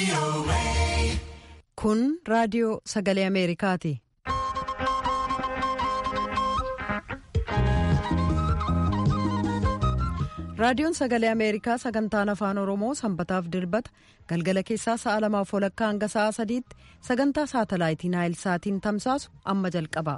Kun raadiyoo sagalee Ameerikaati. Raadiyoon sagalee Ameerikaa sagantaan afaan Oromoo sanbataaf dilbata galgala keessaa sa'a lamaaf walakkaa hanga sa'a sadiitti sagantaa saatalaayitii Naayil Saatiin tamsaasu amma jalqaba.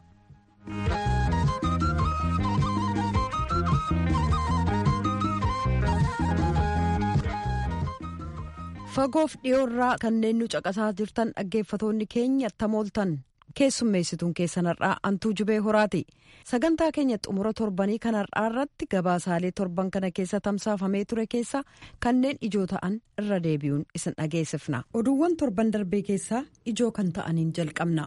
Fagoof dhiyoorraa kanneen nu caqasaa jirtan dhaggeeffatoonni keenya tamooltan keessummeessituun keessan har'aa antuu jubee horaati. Sagantaa keenya xumura torbanii kan har'aa irratti gabaasaalee torban kana keessa tamsaafamee ture keessa kanneen ijoo ta'an irra deebi'uun isin dhageessifna. Oduuwwan torban darbee keessaa ijoo kan ta'aniin jalqabna.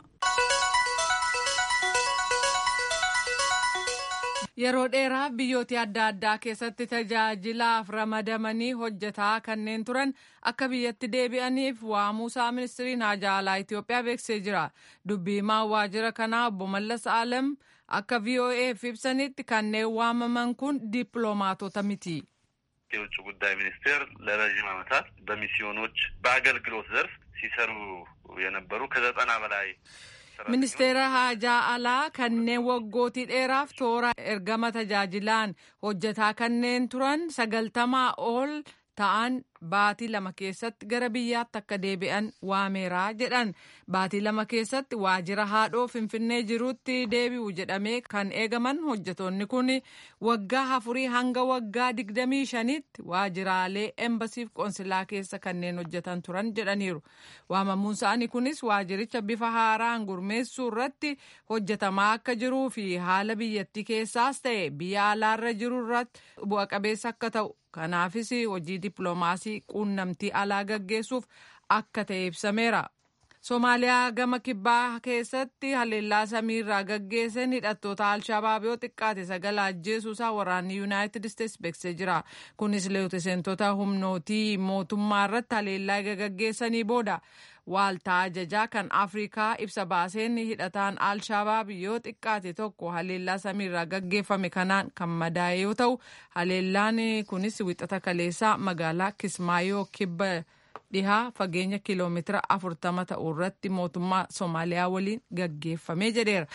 Yeroo dheeraaf biyyoota adda addaa keessatti tajaajilaaf ramadamanii hojjetaa kanneen turan akka biyyatti deebi'aniif waamuusaa ministiriin haajaa alaa Itoophiyaa beeksisee jira. Dubbii-himaa waajjira kanaa obbo Mallas Alam akka VOA'f ibsanitti kanneen waamaman kun dippiloomaatota miti. የውጭ ጉዳይ ሚኒስቴር ለረዥም ዓመታት በሚስዮኖች በአገልግሎት ዘርፍ ሲሰሩ የነበሩ ከዘጠና በላይ ministeera haajaa alaa kanneen waggootii dheeraaf toora ergama tajaajilaan hojjetaa kanneen turan sagaltamaa ol ta'an baatii lama keessatti gara biyyaatti akka deebi'an waameeraa jedhan baatii lama keessatti waajjira haadhoo finfinnee jirutti deebi'u jedhamee kan eegaman hojjetoonni kun waggaa afurii hanga waggaa digdamii shanitti waajjiraalee embasiif qoonsilaa keessa kanneen hojjetan turan jedhaniiru waamamuun isaanii kunis waajjiricha bifa haaraan gurmeessuu irratti hojjetamaa akka jiruu fi haala biyyattii keessaas ta'e biyya alaarra jiru irratti bu'a qabeessa akka ta'u kanaafis hojii dippiloomaasii quunnamtii alaa gaggeessuuf akka ta'e ibsameera. Somaaliyaa gama kibbaa keessatti haleellaa samiirraa gaggeessan hidhattoota Alshabaab yoo xiqqaate sagala ajjeesuusaa waraanni Yuunaayitid Isteetsi beeksisee jira. Kunis leetiseentota humnootii mootummaa irratti haleellaa gaggeessanii booda waaltaa ajajaa kan Afrikaa ibsa baaseen hidhataan Alshabaab yoo xiqqaate tokko haleellaa samiirraa gaggeeffame kanaan kan madaa'e yoo ta'u haleellaan kunis wixata kaleessaa magaalaa Kismaayoo kibba. dhihaa fageenya kiiloomeetira afurtama ta'u irratti mootummaa Somaaliyaa waliin gaggeeffamee jedheera.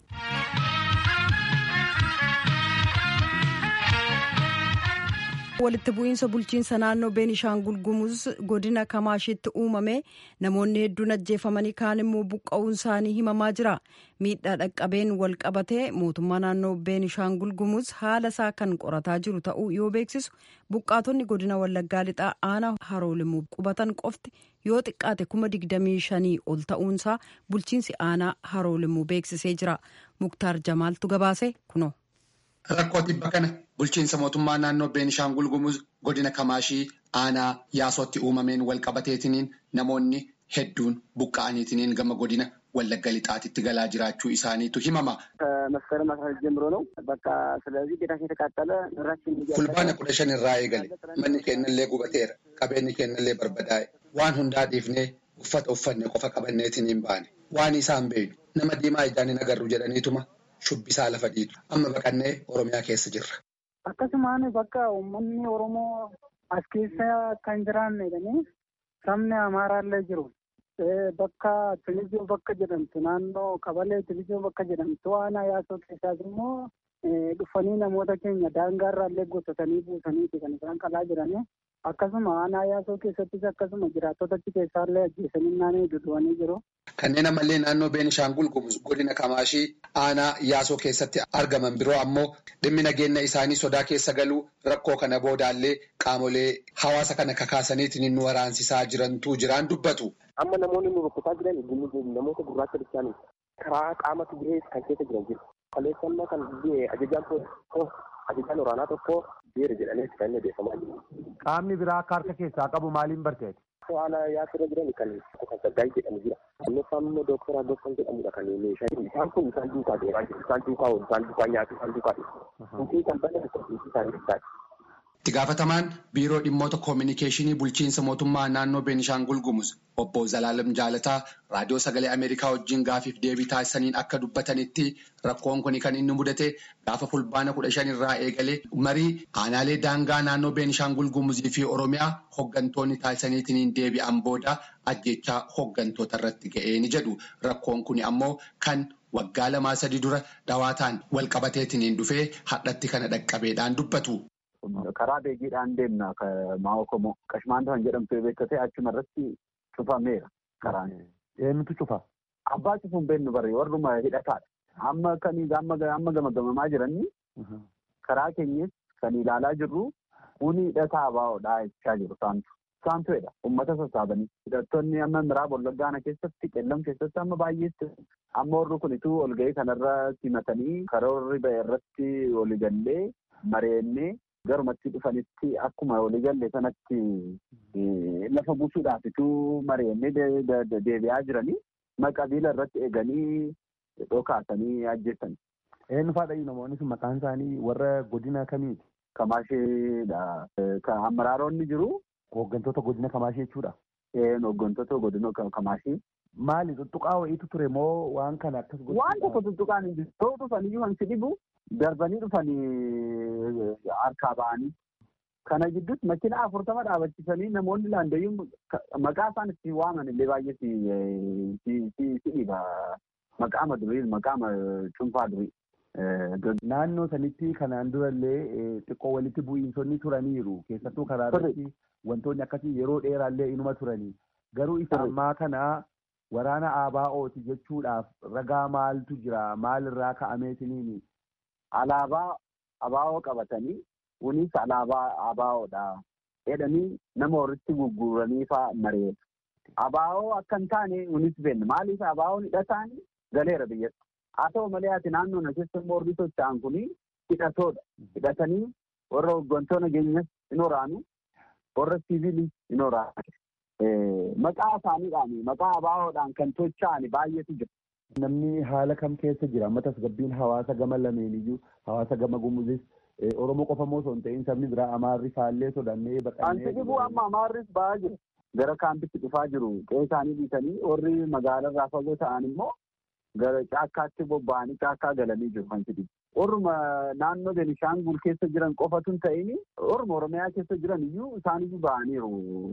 walitti bu'iinsa bulchiinsa naannoo beenishaangul gumuz godina kamaashitti uumame namoonni hedduun ajjeefamanii kaan immoo buqqa'uun isaanii himamaa jira miidhaa dhaqqabeen wal qabatee mootummaa naannoo beenishaangul gumuz haala isaa kan qorataa jiru ta'uu yoo beeksisu buqqaatonni godina wallaggaa lixaa aanaa haroolimuu qubatan qofti yoo xiqqaate kuma digdamii shanii ol ta'uunsaa bulchiinsi aanaa haroolimuu beeksisee jira muktaar jamaaltu gabaase kuno. Rakkoo dhibba kana bulchiinsa mootummaa naannoo Beenishaangul Gumuz godina Kamaashii aanaa yaasootti uumameen wal qabateetiniin namoonni hedduun buqqa'aniitiniin gama godina Wallagga Lixaatitti galaa jiraachuu isaaniitu himama. መስከረም አስራ ሁለት ጀምሮ ነው በቃ ስለዚህ ቤታችን የተቃጠለ ንብረታችን fulbaana kudha shan irraa eegale manni keenyallee gubateera qabeenyi keenyallee barbadaa'e waan hundaa dhiifnee uffata uffanne qofa qabanneetiniin baane waan isaan beeynu nama diimaa ijaan hin agarru jedhaniituma shubbisaa lafa dhiitu amma baqannee oromiyaa keessa jirra. akkasumaan bakka uummanni oromoo as keessa kan jiraanne jedhanii sabni amaaraallee jiru bakka tilizoo bakka jedhamtu naannoo qabalee tilizoo bakka jedhamtu aanaa yaasoo keessaas immoo dhufanii namoota keenya daangaarraallee gotatanii buusaniiti kan isaan qalaa jiranii akkasuma aanaa yaasoo keessattis akkasuma jiraattota achi keessaallee ajjeesanii naannoo duduwanii jiru. Kanneen ammallee naannoo Beenishaangul Gumuz godina Kamaashii aanaa yaasoo keessatti argaman biroo ammoo dhimmi nageenya isaanii sodaa keessa galuu rakkoo kana boodaallee qaamolee hawaasa kana kakaasaniitiin nu waraansisaa jirantu jiraan dubbatu. Amma namoonni nu rukkutaa jiran namoota gurraacha bishaanii karaa qaama Tigree kan keessa jiran jiru. Kaleessannaa kan ajajaan tokko ajajaan waraanaa tokko beera jedhamee kan inni beekamaa jiru. Qaamni biraa akka harka keessaa qabu maaliin barteeti? Haala yaasirra jiran kan Saggaayii jedhamu jira. Annoffaan immoo Dooktar Agoffan jedhamudha kan meeshaa isaan kun isaan duukaa deemaa jiru. Isaan duukaa oolu, isaan duukaa nyaatu, isaan duukaa dhiyeessu. Hundi kan bana tokko hundi isaanii ibsaati. Itti gaafatamaan biiroo dhimmoota koominikeeshinii bulchiinsa mootummaa naannoo Beenishaangul Gumuz obbo Zalaalam Jaalataa raadiyoo sagalee Ameerikaa wajjin gaafiif deebii taasisaniin akka dubbatanitti rakkoon kun kan inni mudate gaafa fulbaana kudha shan irraa eegalee marii aanaalee daangaa naannoo Beenishaangul Gumuzii fi Oromiyaa hooggantoonni taasisaniitiin deebi'an booda ajjechaa hooggantoota irratti ga'ee ni jedhu. Rakkoon kun ammoo kan waggaa lamaa sadii dura dhawaataan wal qabateetiin dhufee hadhatti kana dhaqqabeedhaan dubbatu. Karaa beegiidhaan deemna maa'oo komoo qashmaan kan jedhamtu beektee achuma irratti cufameera karaan. Eenyutu cufa? Abbaa cufuun beennu barree warruma hidhataadha. Amma kan amma gamagamamaa jiranii karaa keenyas kan ilaalaa jirru kuni hidhataa baa'oodhaa jechaa jiru isaantu. Isaantuedha uummata sassaabanii. Hidhattoonni amma miraaba wallaggaana keessatti qellam keessatti amma baay'eetti amma warri kunituu olga'ii kanarra simatanii karoorri ba'e irratti waliigallee mareennee garumatti dhufanitti akkuma waliigalle sanatti lafa buusuudhaafituu mareennee deebi'aa jiranii maqabiila irratti eeganii dhokaasanii ajjeessan. Eenyu faadha namoonni sun maqaan isaanii warra godina kamiiti? Kamaasheedha. Kan amaraaronni jiru. Hooggantoota godina Kamaashee jechuudha. Hooggantoota godina Kamaashee. Maali tuttuqaa wayiitu ture moo waan kana akkas godhu? Waan tokko tuttuqaan hin jiru. Yoo dhufanii waan si dhibu darbanii dhufanii harkaa ba'anii. Kana gidduutti makiina afurtama dhaabachiisanii namoonni laandayyuun maqaa isaan itti waaman illee baay'ee si dhiba. Maqaama durii maqaama cuunfaa durii. Naannoo sanitti kanaan durallee xiqqoo walitti bu'iinsonni turaniiru. Keessattuu karaa irratti wantoonni akkasii yeroo dheeraallee inuma turanii. Garuu isa ammaa kana waraana ABO'ti jechuudhaaf ragaa maaltu jira? Maalirraa ka'ameetiniini? Alaabaa ABO qabatanii kunis alaabaa ABO'dha. Jedhanii nama walitti gurguranii fa'aa mareetu. ABO akka hin taane kunis beekna. Maaliif ABO'n hidhataan galeera biyyatti. Haa ta'u malee ati naannoo na keessa immoo warri socho'an kun hidhatoodha. Hidhatanii warra hooggantoota nageenyas hin waraanu, warra siviilii hin waraanu. Maqaa isaaniidhaan maqaa ABO'dhaan kan socho'an baay'eetu jira. Namni haala kam keessa jira? Amma tasgabbiin hawaasa gama lameeniyyuu hawaasa gama gumuzis Oromoo qofa moo osoo hin ta'in sabni biraa Amaarri faallee sodannee baqannee. Anti dhibuu amma Amaarris ba'aa jiru. Gara kaampitti dhufaa jiru. Qe'ee isaanii dhiisanii warri magaalarraa fagoo ta'an immoo gara caakkaatti bobba'anii caakkaa galanii jiru kan jedhu. Orma naannoo Benishaangul keessa jiran qofatu hin ta'in orma Oromiyaa keessa jiran iyyuu isaaniyyuu ba'aniiru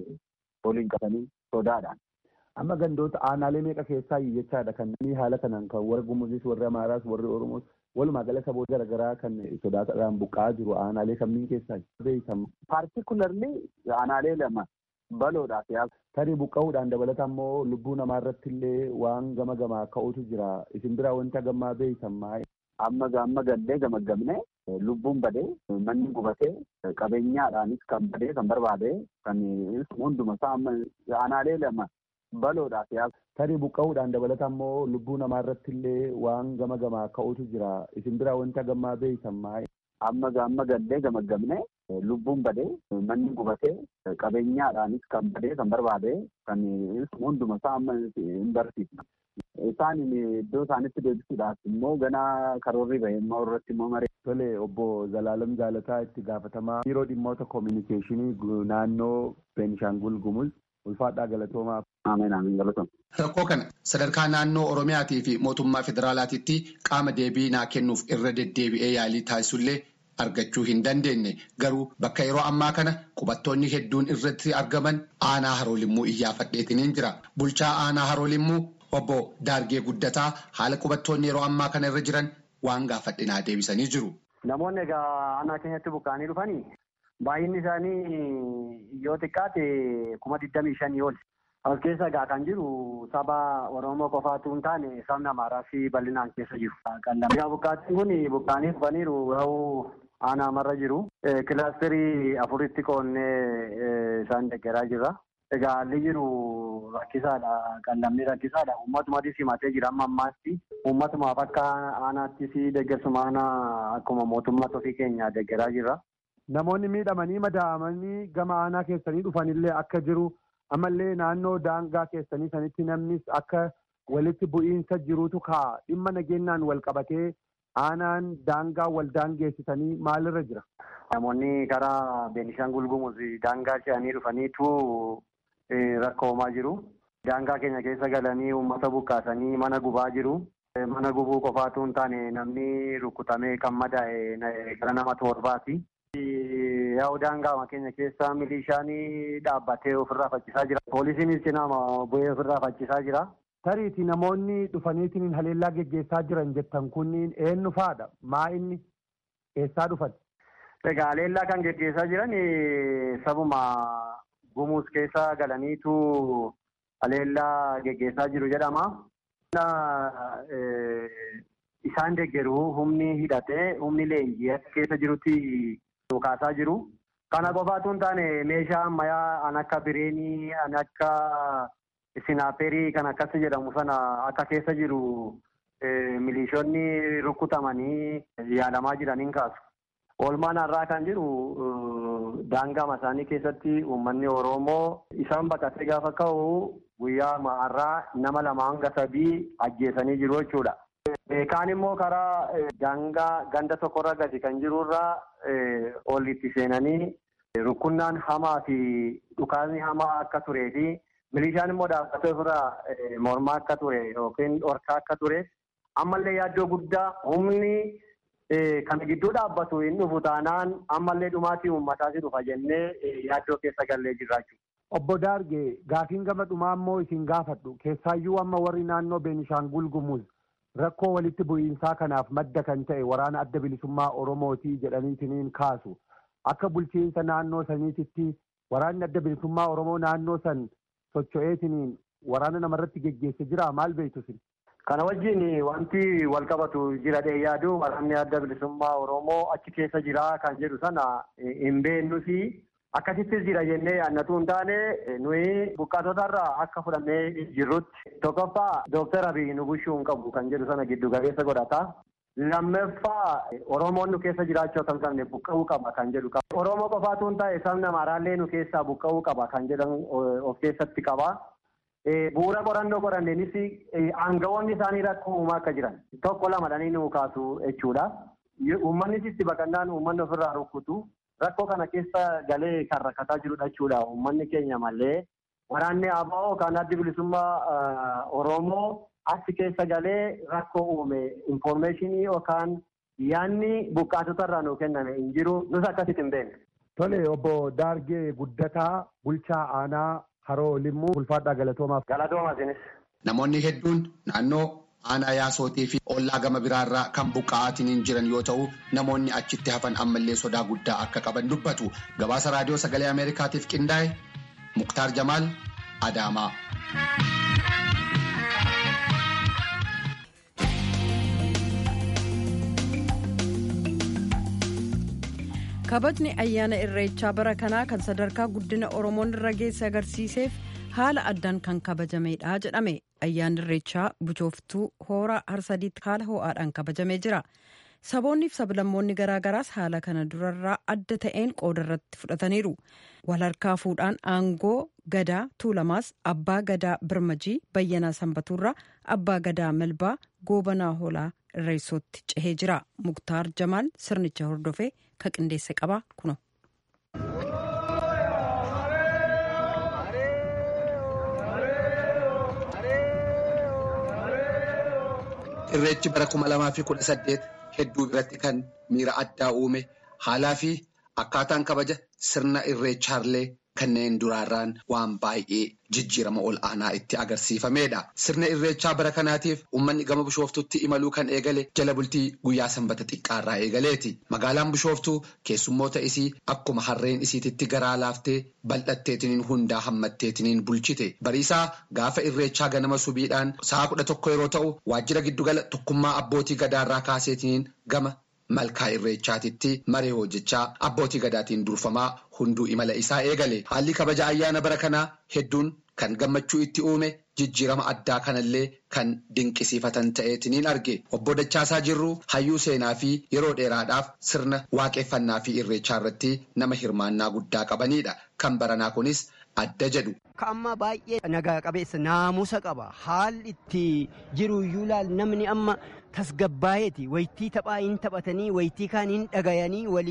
waliin qabanii sodaadhaan. Amma gandoota aanaalee meeqa keessaa jechaadha kan haala kanaan kan warra Gumuzis warri Amaaraas warri Oromoos walumaa gala saboota garaagaraa kan sodaataadhaan buqqa'aa jiru aanaalee kamiin keessaa beekamu. Paartikularli aanaalee lama baloodhaaf yaasa. Tarii buqqa'uudhaan dabalata immoo lubbuu namaa irratti illee waan gama gamaa ka'utu jira. Isin biraa wanta gammaa beeytan maa'e. Amma amma gallee gamaggamne lubbuun badee manni gubatee qabeenyaadhaanis kan badee kan barbaade kan hunduma isaa aanaalee lama baloodhaaf yaasa. Tarii buqqa'uudhaan dabalata immoo lubbuu namaa irratti illee waan gama gamaa ka'utu jira. Isin biraa wanta gammaa beeytan maa'e. Amma amma gallee gamaggamne lubbuun badee manni gubatee qabeenyaadhaanis kan badee kan barbaade kan hunduma isaa hin barsiifna. Isaan iddoo isaanitti deebisuudhaaf immoo ganaa karoorri bahee immoo irratti immoo maree. Tole obbo Zalaalam Jaalataa itti gaafatamaa biiroo dhimmoota koominikeeshinii naannoo Beenishaangul Gumuz ulfaadhaa galatoomaaf. Ameen ameen galatooma. Rakkoo kana sadarkaa naannoo Oromiyaatii fi mootummaa federaalaatiitti qaama deebii naa kennuuf irra deddeebi'ee yaalii taasisullee argachuu hin dandeenye garuu bakka yeroo ammaa kana qubattoonni hedduun irratti argaman aanaa haroolimmuu iyyaafadheetiniin jira. Bulchaa aanaa haroolimmuu obbo Daargee Guddataa haala qubattoonni yeroo ammaa kana irra jiran waan gaafadhinaa deebisanii jiru. Namoonni egaa aanaa keenyatti buqqa'anii dhufanii baay'inni isaanii yoo xiqqaate kuma digdamii shanii ol. As keessa egaa kan jiru saba Oromoo qofaatu hin taane sabni Amaaraa fi bal'inaan keessa jiru. Egaa buqqaatiin kun buqqaanii dhufaniiru yoo aanaa marra jiru. Kilaasterii afuritti qoonnee isaan deeggaraa jirra. Egaa haalli jiru rakkisaadha. Qallamni rakkisaadha. Uummatumaatis himatee jira amma ammaatti. Uummatumaaf akka aanaattis deeggarsuma aanaa akkuma mootummaa ofii keenya deeggaraa jirra. Namoonni miidhamanii madaa'amanii gama aanaa keessanii dhufanillee akka jiru ammallee naannoo daangaa keessanii sanitti namnis akka walitti bu'iinsa jirutu ka'a. Dhimma nageenyaan wal qabatee aanaan daangaa wal daangeessisanii maalirra jira? Namoonni karaa Beenishaangul Gumuz daangaa ce'anii dhufaniitu rakkoo uumaa jiru. Daangaa keenya keessa galanii uummata buqqaasanii mana gubaa jiru. Mana gubuu qofaatu hin taane namni rukutamee kan madaa'e gara nama torbaati. Yaa'u daangaa keenya keessa milishaan dhaabbatee ofirraa faccisaa jira. Poolisiinis cinaa bu'ee ofirraa faccisaa jira. Tariiti namoonni dhufaniitiin haleellaa geggeessaa jiran jettan kunniin eenyu faadha? Maa inni eessaa dhufan? Egaa haleellaa kan geggeessaa jiran sabuma gumuus keessa galaniitu haleellaa geggeessaa jiru jedhama. Isaan deeggaru humni hidhatee humni leenjii keessa jirutti dhukaasaa jiru. Kana qofaatu hin taane meeshaa ammayyaa an akka bireenii, an akka sinaaperii kan akkas jedhamu sana akka keessa jiru milishoonni rukutamanii yaalamaa jiraniin kaasu. Oolmaan har'aa kan jiru daangaa isaanii keessatti uummanni Oromoo isaan baqatee gaafa ka'u guyyaa har'aa nama lama hanga sadii ajjeesanii jiru jechuudha. Kaan immoo karaa daangaa ganda tokkorra gadi kan jirurraa ol itti seenanii rukunnaan hamaa fi dhukaasni hamaa akka turee fi milishaan immoo dhaabbatee ofirraa mormaa akka ture yookiin dhorkaa akka ture ammallee yaaddoo guddaa humni kana gidduu dhaabbatu hin dhufu taanaan ammallee dhumaatii uummataas dhufa jennee yaaddoo keessa gallee jirra jechuudha. Obbo Daargee gaafiin gama dhumaa immoo isin gaafadhu keessaayyuu amma warri naannoo Beenishaangul Gumuz rakkoo walitti bu'iinsaa kanaaf madda kan ta'e waraana adda bilisummaa Oromootii jedhaniitiniin kaasu akka bulchiinsa naannoo saniititti waraanni adda bilisummaa Oromoo naannoo san socho'eetiniin waraana namarratti geggeesse jira maal beektu sin? Kana wajjin wanti wal qabatu jira dhee yaadu waraanni adda bilisummaa Oromoo achi keessa jira kan jedhu sana hin beeknusi akkasittis jira jennee yaannatu hin taane nuyi buqqaatota irraa akka fudhannee jirrutti tokkoffaa dooktar Abiy nu bushuu hin qabu kan jedhu sana giddu galeessa godhata. Lammaffaa Oromoon nu keessa jiraachuu akka hin qabne buqqa'uu qaba kan jedhu qaba. Oromoo qofaatu hin taane sabni Amaaraallee nu keessaa buqqa'uu qaba kan jedhan of keessatti qaba. Bu'uura qorannoo qoranneenis aangawoonni isaanii rakkoo uumaa akka jiran tokko lamadhanii nu kaasu jechuudha. Uummannis itti baqannaan uummanni ofirraa rukkutu rakkoo kana keessa galee kan rakkataa jirudha jechuudha. Uummanni keenya malee waraanni ABO kan addi bilisummaa Oromoo achi keessa galee rakkoo uume infoormeeshinii yookaan yaanni buqqaatota irraa nuu kenname hin jiru nus akkasitti hin beekne. Tole obbo Daargee Guddataa bulchaa aanaa haroo limmuu ulfaadhaa galatoomaaf. Galatoomaa isinis. Namoonni hedduun naannoo aanaa yaasootii fi ollaa gama biraarraa kan buqqa'aatiin jiran yoo ta'u namoonni achitti hafan ammallee sodaa guddaa akka qaban dubbatu gabaasa raadiyoo sagalee ameerikaatiif qindaa'e muktaar jamaal adaamaa. kabajni ayyaana irreechaa bara kanaa kan sadarkaa guddina oromoon irra geesse agarsiiseef haala addaan kan kabajamedha jedhame ayyaanni irreechaa buchooftuu hoora harsadiitti haala ho'aadhaan kabajamee jira saboonniif sablammoonni garaagaraas haala kana durarraa adda ta'een qooda irratti fudhataniiru wal harkaa fuudhaan aangoo gadaa tuulamaas abbaa gadaa birmajii bayyanaa sanbatuurraa abbaa gadaa melbaa goobanaa hoolaa irreessootti cehee jira muktaar jamaal sirnicha hordofee ka qindeesse qaba kuno. Irreechi bara kuma lamaa fi kudha saddeet hedduu biratti kan miira addaa uume haalaa fi akkaataan kabaja sirna irreechaallee kanneen duraarraan waan baay'ee jijjiirama ol aanaa itti agarsiifamedha. Sirna irreechaa bara kanaatiif uummanni gama bishooftutti imaluu kan eegale jala bultii guyyaa sanbata xiqqaarraa eegaleeti. Magaalaan bishooftuu keessummoota isii akkuma harreen isiititti garaa laaftee bal'atteetiniin hundaa hammatteetiniin bulchite. Bariisaa gaafa irreechaa ganama subiidhaan sa'a kudha tokko yeroo ta'u waajjira giddugala tokkummaa abbootii gadaarraa kaaseetiniin gama. malkaa irreechaatitti maree hojjechaa abbootii gadaatiin durfamaa hunduu imala isaa eegale haalli kabaja ayyaana bara kanaa hedduun kan gammachuu itti uume jijjiirama addaa kanallee kan dinqisiifatan ta'eetiniin arge obbo Dachaasaa Jirruu hayyuu seenaa fi yeroo dheeraadhaaf sirna waaqeffannaa fi irreechaa irratti nama hirmaannaa guddaa qabanidha kan baranaa kunis adda jedhu. Amma baay'ee nagaa qabeessa naamusa qaba haalli itti jiru iyyuu laal namni amma tasgabbaayeeti waytii taphaa hin taphatanii waytii kaan hin dhagayanii walii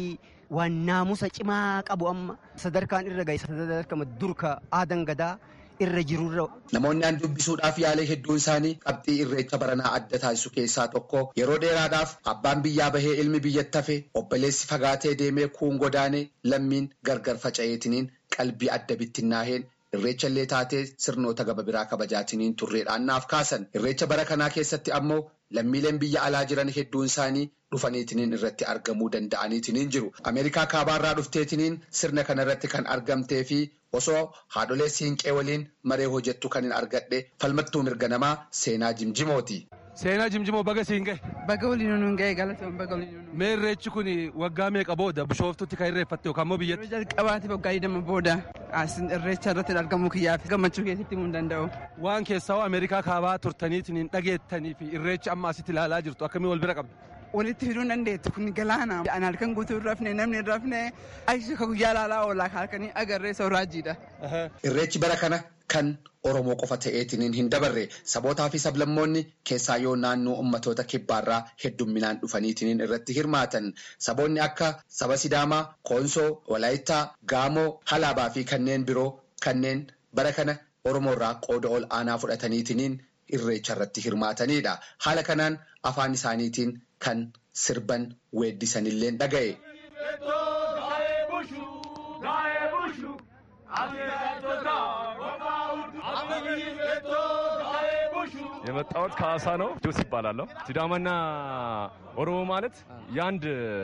waan naamusa cimaa qabu amma sadarkaan irra gahe sadarkama durka aadan gadaa irra jirurra. Namoonni aan dubbisuudhaaf yaalee hedduun isaanii qabxii irreecha baranaa adda taasisu keessaa tokko yeroo dheeraadhaaf abbaan biyyaa bahee ilmi biyyatti hafe obboleessi fagaatee deemee kuun godaanee lammiin gargar faca'eetiniin qalbii adda bittinnaaheen irreecha illee taatee sirnoota gaba biraa kabajaatiniin turreedhaan naaf kaasan irreecha bara kanaa keessatti ammoo lammiileen biyya alaa jiran hedduun isaanii dhufaniitiniin irratti argamuu danda'aniitiniin jiru ameerikaa kaabaarraa dhufteetiniin sirna kanarratti kan argamtee fi osoo haadholee siinqee waliin maree hojjettu kan hin argadhe falmattuu mirga namaa seenaa jimjimooti. Seenaa jimjimoo baga siin gahe. Baga waliin nuun gahe galatoon baga waliin nuun. Mee irreechi kun waggaa meeqa booda bishooftutti kan irreeffatte yookaan immoo biyyatti? Yeroo jalqabaati waggaa digdama booda asin irreecha irratti argamuu kiyyaaf gammachuu keessatti himuu hin danda'u. Waan keessaa Ameerikaa kaabaa turtaniitiin hin dhageettanii fi irreecha amma asitti ilaalaa jirtu akkamii wal bira qabdu? Walitti fiduu hin dandeettu kun galaana. Ani halkan guutuu hin rafne namni hin rafne aisha ka guyyaa ilaalaa oolaa halkanii agarree sooraajiidha. Irreechi bara kana kan Oromoo qofa ta'eetiniin hin dabarre sabootaa fi sablammoonni keessaa yoo naannoo ummatoota kibbaarraa heddumminaan dhufaniitiniin irratti hirmaatan saboonni akka saba Sidaamaa, Koonsoo, Walaayittaa, Gaamoo, Halaabaa fi kanneen biroo kanneen bara kana Oromoo irraa qooda ol aanaa fudhataniitiniin irreecha irratti hirmaatanidha. Haala kanaan afaan isaaniitiin kan sirban weeddisanillee dhaga'e. የመጣሁት ከአሳ ነው። ጆስ ይባላለሁ። ሲዳማና ኦሮሞ ማለት የአንድ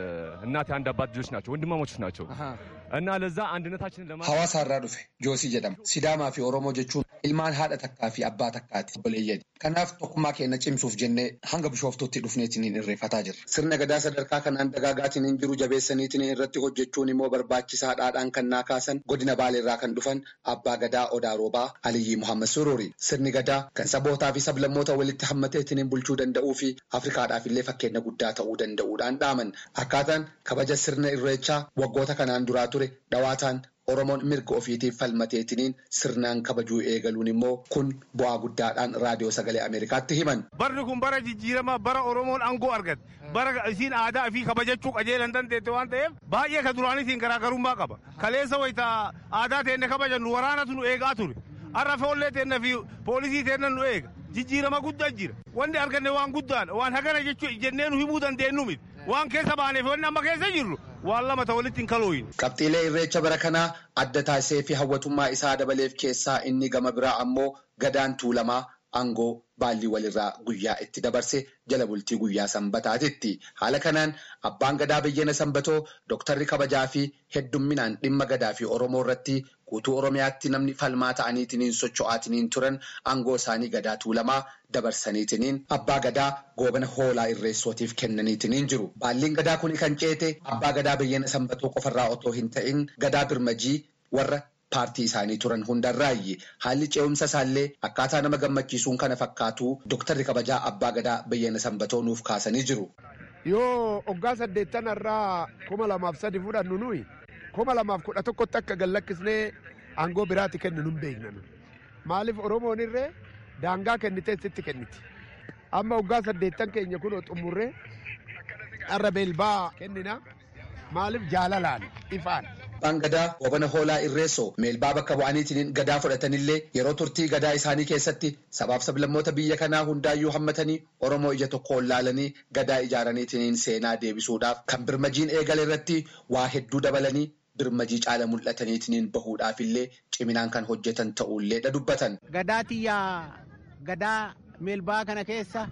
እናት የአንድ አባት ልጆች ናቸው፣ ወንድማሞች ናቸው እና ለዛ አንድነታችንን ለማ Hawaasa irraa dhufe Joosii jedhama. Sidaamaa fi Oromoo jechuun ilmaan haadha takkaa fi abbaa takkaati obboleeyyani. Kanaaf tokkummaa keenya cimsuuf jennee hanga bishooftutti dhufneetiin irreeffataa jirra. Sirna gadaa sadarkaa kanaan dagaagaatiin hin jiru jabeessaniitiin irratti hojjechuun immoo barbaachisaadhaadhaan kan naa kaasan godina Baaleerraa kan dhufan abbaa gadaa Odaa Roobaa Aliyyi Muhammad Sururi. Sirni gadaa kan sabootaa fi sablammoota walitti hammateetiin bulchuu danda'uu fi Afrikaadhaaf illee fakkeenya guddaa ta'uu danda'uudhaan dhaaman. Akkaataan kabaja sirna irreechaa waggoota kanaan duraa ture dhawaataan Oromoon mirga ofiitiif falmateetiniin sirnaan kabajuu eegaluun immoo kun bu'aa guddaadhaan raadiyoo sagalee Ameerikaatti himan. Barri kun bara jijjiiramaa bara Oromoon aangoo argate bara isiin aadaa fi kabajachuu qajeelan dandeette waan ta'eef baay'ee ka duraanitiin garaagarummaa qaba. Kaleessa wayita aadaa teenne kabajannu waraanatu nu eegaa ture. Har'a foollee teenne fi poolisii teenne nu eega. Jijjiirama guddaa jira. Wanni arganne waan guddaadha. Waan hagana jechuu jennee nu himuu dandeenyu miti. Waan keessa baaneef wanni amma keessa jirru waan lama ta'e walitti hin kalooyin. Qabxiilee irreecha bara kanaa adda taasisee fi hawwatummaa isaa dabaleef keessaa inni gama biraa ammoo gadaan tuulamaa aangoo baallii walirraa guyyaa itti dabarse jala bultii guyyaa sanbataatitti. Haala kanaan abbaan gadaa bayyana sanbatoo dooktarri kabajaa fi heddumminaan dhimma gadaa fi Oromoo irratti guutuu Oromiyaatti namni falmaa ta'aniitiin socho'aatiniin turan aangoo isaanii gadaa tuulamaa dabarsaniitiniin abbaa gadaa goobana hoolaa irreessootiif kennaniitiniin jiru. Baalliin gadaa kun kan ceete abbaa gadaa bayyana sanbatoo qofarraa otoo hin ta'in gadaa birmajii warra paartii isaanii turan hundarraayyi haalli ce'umsa isaallee akkaataa nama gammachiisuun kana fakkaatu dooktarri kabajaa abbaa gadaa bayyana sanbatoo nuuf kaasanii jiru. Yoo waggaa saddeettan irraa kuma lamaaf sadi fudhannu nuyi kuma lamaaf kudha tokkotti akka gallakkisnee aangoo biraatti kennu nun beekna maaliif oromoon irree daangaa kennitee sitti kenniti amma waggaa saddeettan keenya kun xumurree har'a beelbaa kennina maaliif jaalalaan ifaan. Abbaan gadaa goobana hoolaa irreessoo meelbaa bakka bu'aniitiin gadaa fudhatanillee yeroo turtii gadaa isaanii keessatti sabaaf sablammoota biyya kanaa hundaayyuu hammatanii Oromoo ija tokkoon laalanii gadaa ijaaraniitiin seenaa deebisuudhaaf kan birmajiin eegale irratti waa hedduu dabalanii birmajii caala mul'ataniitiin bahuudhaafillee ciminaan kan hojjetan ta'uullee dha dubbatan. Gadaa tiyyaa gadaa meelbaa kana keessa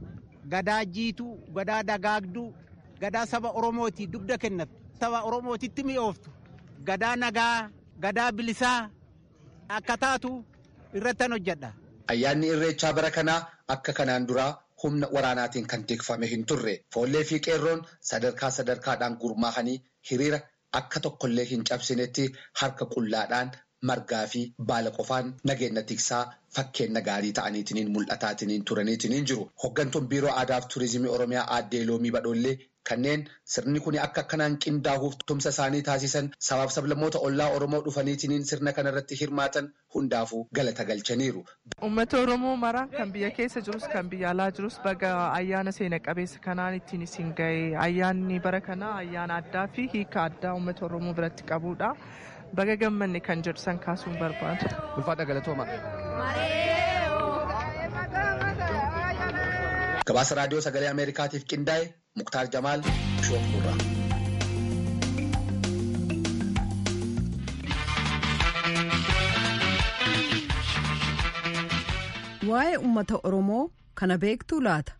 gadaa jiituu gadaa dagaagduu gadaa saba Oromooti dugda kennatu saba Oromootitti mi'ooftu. gadaa nagaa gadaa bilisaa akka taatu irrattan hojjedha. Ayyaanni irreechaa bara kanaa akka kanaan duraa humna waraanaatiin kan tikfame hin turre foollee fi qeerroon sadarkaa sadarkaadhaan gurmaahanii hiriira akka tokkollee hin cabsinetti harka qullaadhaan margaa fi baala qofaan nageenya tiksaa fakkeenya gaarii ta'aniitiin mul'ataatiniin turaniitiin jiru. Hoggantuun biiroo aadaa fi turizimii oromiyaa aaddee loomii badhoollee kanneen sirni kun akka akkanaan qindaahuuf tumsa isaanii taasisan sabaaf sablammoota ollaa Oromoo dhufaniitiin sirna kanarratti hirmaatan hundaafuu galata galchaniiru. Uummata Oromoo mara kan biyya keessa jirus kan biyya alaa jirus baga ayyaana seena qabeessa kanaan ittiin isin ga'e ayyaanni bara kanaa ayyaana addaa fi hiika addaa uummata Oromoo biratti qabudha. Baga gammanne kan jedhu san kaasuun barbaadu. Ulfaadha galatooma. Gabaasa raadiyoo sagalee Ameerikaatiif qindaa'e Muktaar Jamaal Shoofurraa. Waa'ee uummata Oromoo kana beektuu laata?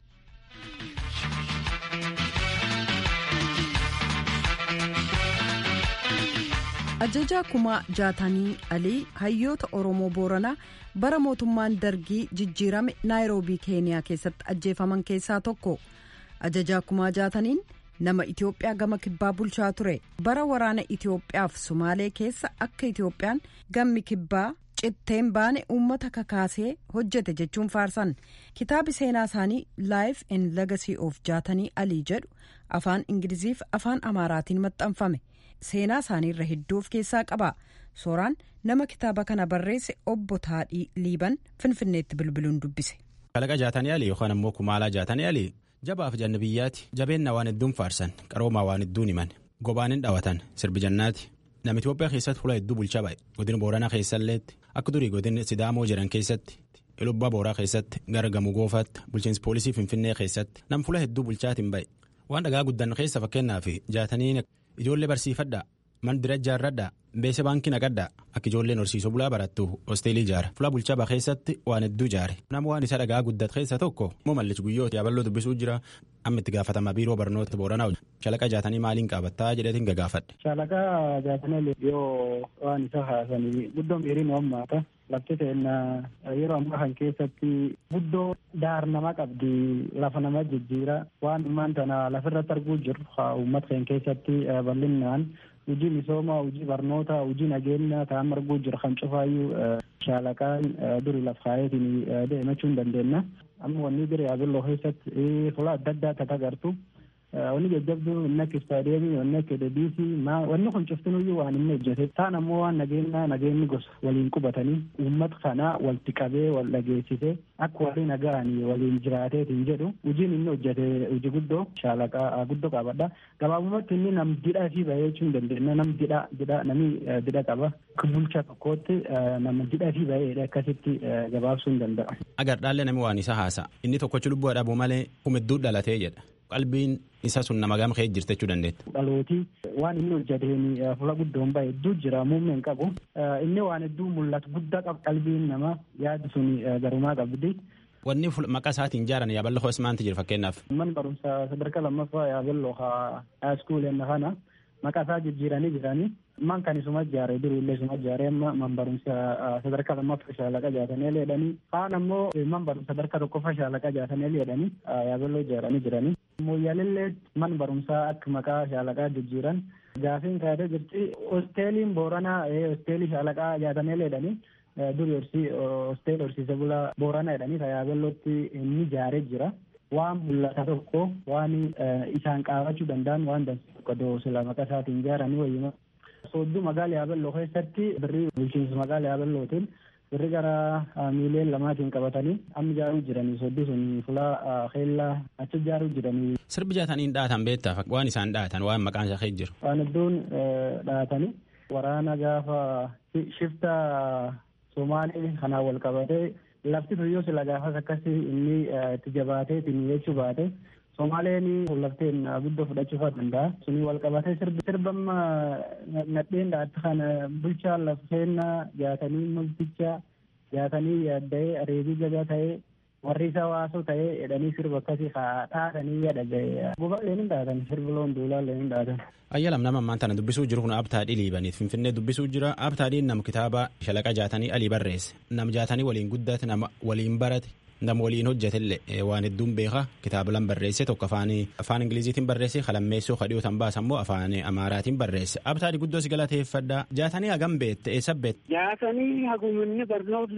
Ajajaa kumaa jaatanii alii hayyoota Oromoo Booranaa bara mootummaan dargii jijjiirame naayiroobii keeniyaa keessatti ajjeefaman keessaa tokko. Ajajaa kumaa jaataniin nama Itoophiyaa gama kibbaa bulchaa ture. Bara waraana Itoophiyaaf Sumaalee keessa akka Itoophiyaan gammi kibbaa citteen baane uummata kakaasee hojjete jechuun faarsan. Kitaabi seenaa isaanii Life and Legacy of jaatanii alii jedhu afaan Ingiliziif afaan Amaaraatiin maxxanfame. seenaa isaanii irra hedduu of keessaa qaba sooraan nama kitaaba kana barreesse obbo Taadhii Liiban Finfinneetti bilbiluun dubbise. Kalaqa jaatanii alii yookaan ammoo kumaalaa jaatanii alii jabaaf janna biyyaati jabeenna waan hedduun faarsan qaroomaa waan hedduun himan gobaan hin dhawatan sirbi jannaati nama Itoophiyaa keessatti fuula hedduu bulchaa ba'e godina booranaa keessalleetti akka durii godina sidaamoo jiran keessatti ilubbaa booraa keessatti gara gamoo goofaatti bulchiinsi poolisii finfinnee keessatti nam fuula hedduu bulchaatiin ba'e waan dhagaa guddan keessa fakkeenyaaf jaatanii ijoollee barsiifadhaa man dira ijaarradhaa beese baankii naqadhaa akka ijoolleen horsiisuu bulaa barattu hosteelii ijaara fuula bulchaa baa keessatti waan hedduu ijaare nama waan isa dhagaa guddat keessa tokko immoo mallichi guyyooti yaaballoo dubbisuu jira amma itti gaafatama biiroo barnoota booranaa shalaqa jaatanii maaliin qaabattaa jedheetiin gagaafadhe. Shalaqa jaatanii yoo waan isa haasanii guddoon dheeriin hammaata. Lafti seenna yeroo ammaa kan keessatti guddoo daar nama qabdi lafa nama jijjiira waan ammaan tana lafirratti arguu jirru uummata keenya keessatti bal'inaan hojii misoomaa hojii barnoota hojii nageenya ta'an arguu jiru kan cufaayyuu shaalaqaan duri laf kaayetiin deemachuu hin dandeenya. Amma wanni bira yaabelloo keessatti fuula adda addaa tata agartu. Wanni jajjabduu inni akka istaadiyeemii wanni akka deebiisii wanni kun cuftinuyyuu waan inni hojjete taan ammoo waan nageenya nageenyi gosa waliin qubatanii uummata kana walitti qabee wal dhageessise akka waliin nagahanii waliin jiraateetiin jedhu hojiin inni hojjete hojii guddoo shaalaqaa guddoo qabadha gabaabumatti inni nam didhaa fi bahee jechuu hin dandeenya nam didhaa didhaa namni didha qaba bulcha tokkootti nama didhaa fi bahee akkasitti gabaabsuu hin danda'a. Agar dhaallee namni waan isa haasa inni tokkochi lubbuu dhabuu malee humidduu dhalatee jedha. qalbiin isa sun nama gama kee jirte jechuu dandeetta. Dhalooti waan inni hojjeteen fuula guddoon bahe hedduu jira muummeen qabu. Inni waan hedduu mul'atu guddaa qabu qalbiin nama yaadu sun garumaa qabdi. Wanni maqaa isaatiin ijaaran yaaballoo hoos maanti jira fakkeenyaaf. Man barumsa sadarkaa lammaffaa yaaballoo haaskuuleen kana maqaa isaa jijjiiranii jiranii. Man kan isuma ijaare durii illee isuma ijaare amma man barumsa sadarkaa lammaffaa shaalaqa jaatanii leedhanii kaan ammoo man barumsa sadarkaa tokkoffaa shaalaqa jaatanii leedhanii yaaballoo ijaaranii jiranii. Mooyyaalillee man barumsaa akka maqaa shaalaqaa jijjiiran gaafiin kaayatee jirti hosteeliin booranaa hosteelii shaalaqaa jaatanii leedhanii durii horsii hosteelii horsiise bulaa booranaa jedhanii yaaballootti inni ijaaree jira. Waan mul'ata tokko waan isaan qaabachuu danda'an waan dansa tokko doosila maqaa isaatiin ijaaranii wayyuma. Soodduu magaala yaaballoo keessatti birrii bulchiinsa magaala yaaballootiin birrii gara miiliyoona lamaatiin qabatanii amma ijaaruu jiranii soodduu sun fulaa keellaa achi ijaaruu jiranii. Sirbi jaataniin dhaatan beektaa waan isaan dhaatan waan maqaan isaa jira. Waan hedduun dhaatanii waraana gaafa shifta Somaalee kanaan wal qabatee lafti tuyyoo sila gaafas akkasii inni itti jabaatee ittiin jechuu baate. Somaaleen lafteen guddoo fudhachuu danda'a. Suni wal qabatee sirbamma nadheen dhaatti kana bulchaa lafeen jaatanii multicha jaatanii yaadda'ee areebii jabaa ta'ee warri isa waasoo ta'ee jedhanii sirba akkasii dhaatanii yaadaga'e. Gubaalleen hin dhaatan sirbi loon duulaallee hin dhaatan. Ayyalam nama ammaan tana dubbisuu jiru kun abtaadhii liibaniif finfinnee dubbisuu jira abtaadhiin nama kitaaba shalaqa jaatanii alii barreesse nam jaatanii waliin guddate nama waliin barate nama waliin hojjetellee waan hedduun beeka kitaaba lan barreesse tokko afaan afaan ingiliziitiin barreesse kalammeessoo kadhiyootan baasa immoo afaan amaaraatiin barreesse abtaadhi guddoo si galateeffadha jaatanii hagam beette eessa beette. jaatanii haguminni barnoota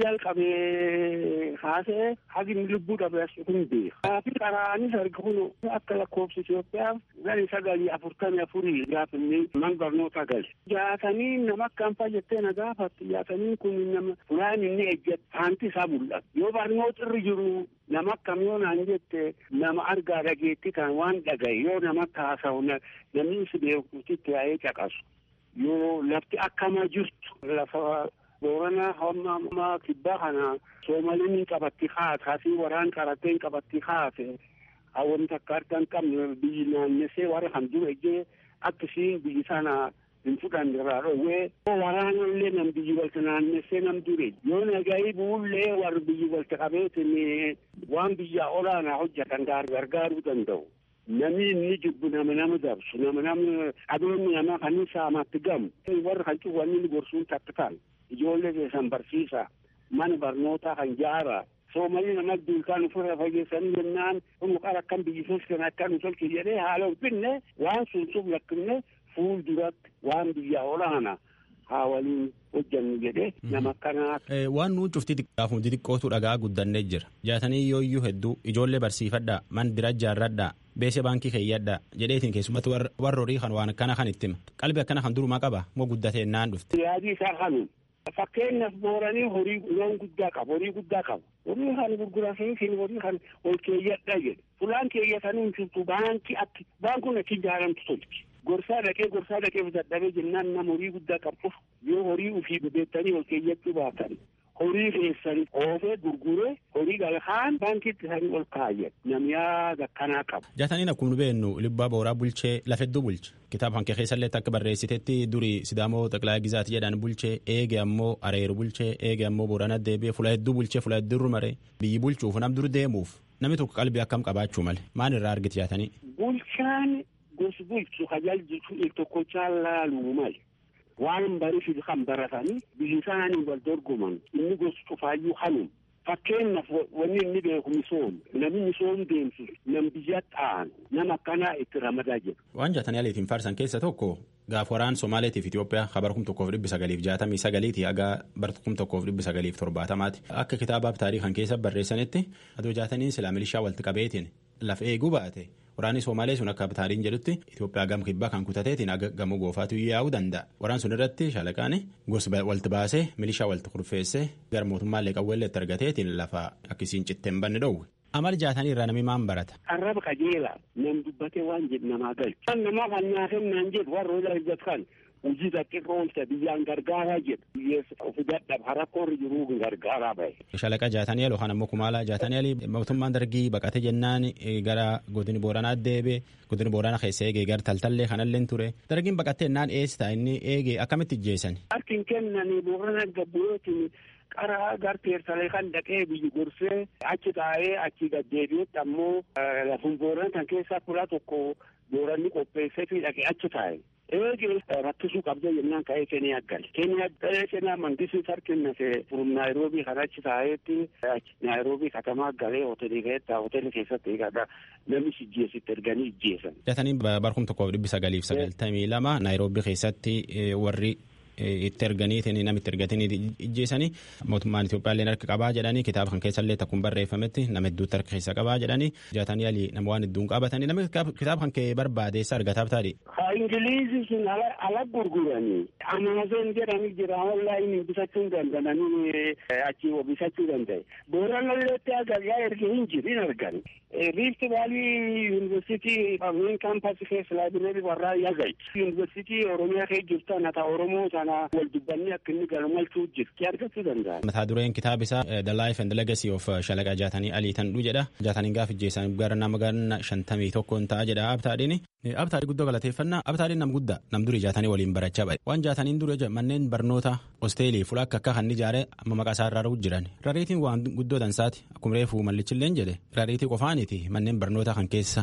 jalqabee haasa'e hagin lubbuu dhabe kun beeka. Kaafi qaraanis arga kun akka lakkoofsa Itoophiyaaf gani sagalii afurtamii afurii gaafinni man barnoota gale. Jaatanii nama akkam fayyattee na gaafattu jaatanii kun nama fulaan inni ejjete haanti isaa mul'ata. Yoo barnoota irra jiru nama akkam yoo naan jette nama argaa dhageetti kan waan dhagaye yoo namatti haasa'u namni si beekutti yaa'ee caqasu. Yoo lafti akkama jirtu lafa boorana hamma kibbaa kana soomaliin qabatti haate asii waraan qaratee qabatti haate hawwan takka harka hin qabne biyyi naannessee warra kan dura ijjee akkasiin biyyi sana hin fudhanne irraa dhowwee waraana illee nam biyyi walta naannessee nam dure yoo nagayi buullee warri biyyi walta qabeetin waan biyyaa olaanaa hojjetan gargaaruu danda'u. Namni inni jibbu nama nama dabsu nama nama adoonni nama kan saamatti gamu warra kan cufanni gorsuun takka ta'an ijoollee keessan barsiisa mana barnootaa kan jaara soomalii nama duukaan ofirra fageessanii jennaan kun qara akkam biyyisees kan akka nu tolche jedhee haala ulfinne waan sun sub lakkifne fuul duratti waan biyya olaana haa waliin hojjannu jedhee nama akkanaa. Waan nuun cufti xiqqaafu xixiqqootu dhagaa guddannee jira. Jaatanii yooyyuu hedduu ijoollee barsiifadhaa man dira jaarradhaa beese baankii keeyyadhaa jedheetiin keessumatti warra horii kan waan akkana kan itti hima. Qalbii akkana kan durumaa qaba moo guddatee naan dhufte. Yaadii isaa kanu fakkeenyaaf booranii horii loon guddaa qabu horii guddaa qabu. Horii kan gurgurasiin horii kan ol keeyyadhaa jedhe. Fulaan keeyyatanii hin jirtu baankii akki baankuun akki ijaaramtu tolchi. gorsaa dhaqee gorsaa dhaqee dadhabee jennaan nama horii guddaa qabuuf yoo horii ufii beektanii ol keeyyachuu baatan horii keessan oofee gurguree horii galkaan baankiitti isaanii ol kaayyan namyaa akkanaa qaba. Jaataniin akkuma nu beennu libbaa booraa bulchee lafedduu bulche kitaaba hanqee keessallee akka barreessitetti durii sidaamoo xaqilaa gizaati jedhan bulchee eege ammoo areeru bulchee eege ammoo boorana deebi'ee fula hedduu bulchee fula hedduu maree biyyi bulchuuf nam dur deemuuf namni tokko qalbii akkam qabaachuu malee maal irraa argiti jaatanii. Bulchaan gosi bulchu tajaajiltu tokkochaa laaluu mali waan bariif kan baratanii biyyi isaanii wal dorgoman inni gosi cufaayyuu hanum fakkeenyaaf wanni inni beeku misoom namni misoom deemsu nam biyya ta'an nama akkanaa itti ramadaa jedhu. Waan jaatanii aliitiin faarsan keessa tokko gaaf waraan Somaaleetiif Itoophiyaa kabar kum tokkoof dhibbi sagaliif jaatamii sagaliiti haga bar kum tokkoof dhibbi sagaliif torbaatamaati. Akka kitaabaaf taarii kan keessa barreessanitti adoo jaataniin silaa milishaa walitti qabeetiin laf eeguu baate waraanni Somaalee sun akka taariin jedhutti Itoophiyaa gam kibbaa kan kutateetiin aga gamoo goofaatu yaa'uu danda'a. Waraan sun irratti shaalaqaan gosa walitti baasee milishaa walitti kurfeessee gara mootummaallee qawweellee itti argateetiin lafa akkisiin cittee hin banne dhowwe. Amal jaatanii irraa namni maan barata. Arraba qajeelaa nam dubbatee waan jedhu namaa galchu. Kan namaa kan nyaatan naan jedhu warra ola hojjetan hojii xiqqoo oolcha biyyaan gargaaraa jedhu. Biyyeessa ofi dadhab harakkoorri jiruu gargaaraa bahe. Shalaqa jaatanii aloo kan ammoo kumaala jaatanii alii mootummaan dargii baqate jennaan gara godini booranaa deebe godini booranaa keessa eegee gara taltallee kanallee ture dargiin baqattee naan eessa inni eegee akkamitti ijjeessan. Harkin kennanii boorana gabbu'ootiin qara garteersalee kan dhaqee biyyi gorsee achi taa'ee achi gaddeebi'etti ammoo lafun boorana kan keessaa fuula tokko booranni qopheessee fi dhaqee achi taa'e. Eegee rakkisuu qabda jennaan ka'ee Keniyaa gale. Keniyaa galee Keniyaa mandisii sarkinnase furum Naayiroobii kan achi taa'eetti Naayiroobii katamaa galee hoteelii keessatti hoteelii keessatti eegadha namni ijjeesitti erganii ijjeesan. Jaatanii barkum tokkoof dhibbi sagaliif sagaltamii lama Naayiroobii keessatti warri itti erganiitiin namitti ergatanii ijjeessanii mootummaan Itoophiyaallee harka qabaa jedhanii kitaaba kan keessallee takkuun barreeffametti nama hedduutti harka keessa qabaa jedhanii jaatanii alii nama waan hedduun qabatanii namni kitaaba kan kee barbaadeessa argataaf taadhi. Ha Ingiliizii sun ala gurguranii Amaazon jedhanii jira onlaayinii bitachuu danda'anii achi bitachuu danda'e. Booranalleetti agargaa erga hin jiru hin argan. Rift Valley University main campus keessa laabireerii warraa yagai. University Oromiyaa keessa jirtu ata Oromoo sana wal dubbannee akka inni galmalchuu jirti argachuu danda'a. Mataa dureen kitaaba isaa The Life and Legacy of Shalaqa Jaatanii Alii Tanduu jedha. Jaatanii gaafa ijjeessan gara nama ganna shantamii tokkoon ta'a jedha abtaadhiin. Abtaadhii guddoo galateeffannaa abtaadhiin nam guddaa nam durii jaatanii waliin barachaa ba'e. Waan jaataniin dura manneen barnoota hosteelii fuula akka akka kan ijaare amma maqaa isaa irraa jiran. Rariitiin waan guddoo dansaati akkuma reefu mallichilleen jedhe rariitii qofaaniti manneen barnoota kan keessa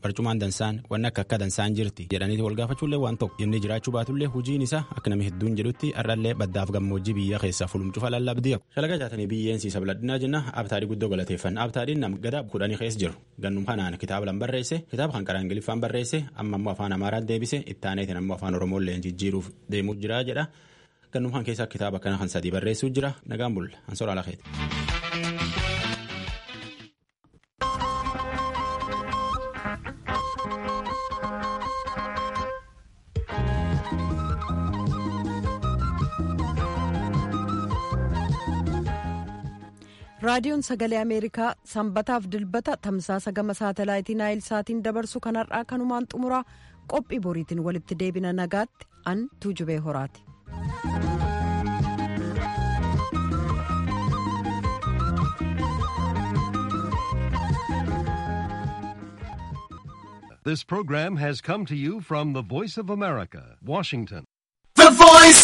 barcumaan dansaan wanni akka akka dansaan jirti jedhaniiti wal gaafachuullee waan tokko inni jiraachuu baatullee hojiin isaa akka namni hedduun jedhutti har'allee baddaaf gammoojjii biyya keessaa fulumcufa lallabdiya shalaga jaatanii biyyeen siisa biladhinaa jenna abtaadii guddoo galateeffanna abtaadiin nam gada kudhanii keessa jiru gannum kanaan kitaaba lan barreesse kitaaba kan karaa ingiliffaan barreesse amma ammoo afaan amaaraan deebise ittaaneetiin ammoo afaan oromoollee jijjiiruuf deemuu jira jedha gannum kan keessaa kitaaba kana kan sadii barreessuu jira nagaan bulla ansoora alakeeti. raadiyoon sagalee ameerikaa sanbataaf dilbata tamsaasa gama saatalaayitii naayil saatiin dabarsu kanarraa kanumaan xumuraa qophii boriitiin walitti deebina nagaatti an tuujubee horaati. This program has come to you from the Voice of America, Washington. The Voice